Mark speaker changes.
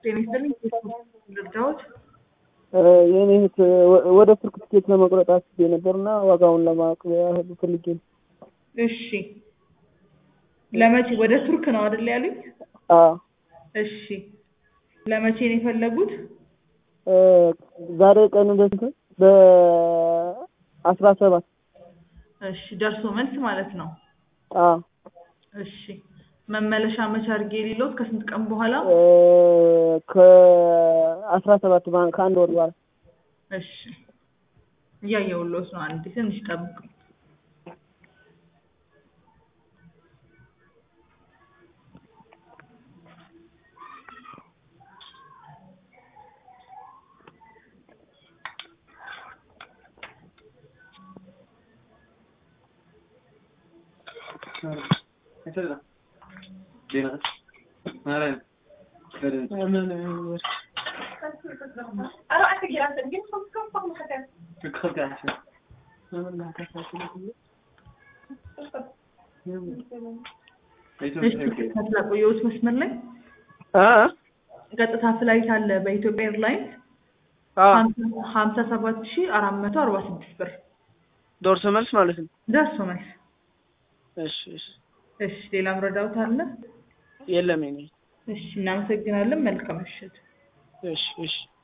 Speaker 1: ጤና ይስጥልኝ። ልርዳዎት?
Speaker 2: የኔ እህት ወደ ቱርክ ትኬት ለመቁረጥ አስቤ ነበር እና ዋጋውን ለማወቅ ያህል ፈልጌ ነው።
Speaker 1: እሺ ለመቼ ወደ ቱርክ ነው አይደል ያሉኝ?
Speaker 2: አዎ
Speaker 1: እሺ ለመቼ ነው የፈለጉት?
Speaker 2: ዛሬ ቀኑ በስንት? በአስራ ሰባት
Speaker 1: እሺ ደርሶ መልስ ማለት ነው።
Speaker 2: አዎ
Speaker 1: እሺ መመለሻ መቼ አድርጌ ሊሎት ከስንት ቀን በኋላ?
Speaker 2: ከአስራ ሰባት ከአንድ ወር በኋላ
Speaker 1: እሺ እያየሁልዎት ነው። አንዴ ትንሽ ጠብቁ። ቆየሁት መስመር ላይ ቀጥታ ፍላይት አለ በኢትዮጵያ ኤርላይንስ ሀምሳ ሰባት ሺ አራት መቶ አርባ ስድስት ብር
Speaker 2: ዶርሶ መልስ ማለት ነው።
Speaker 1: ደርሶ መልስ።
Speaker 2: እሺ እሺ
Speaker 1: እሺ ሌላ ምረዳውት አለ?
Speaker 2: የለም የኔ
Speaker 1: እሺ እናመሰግናለን። መልካም ምሽት።
Speaker 2: እሺ እሺ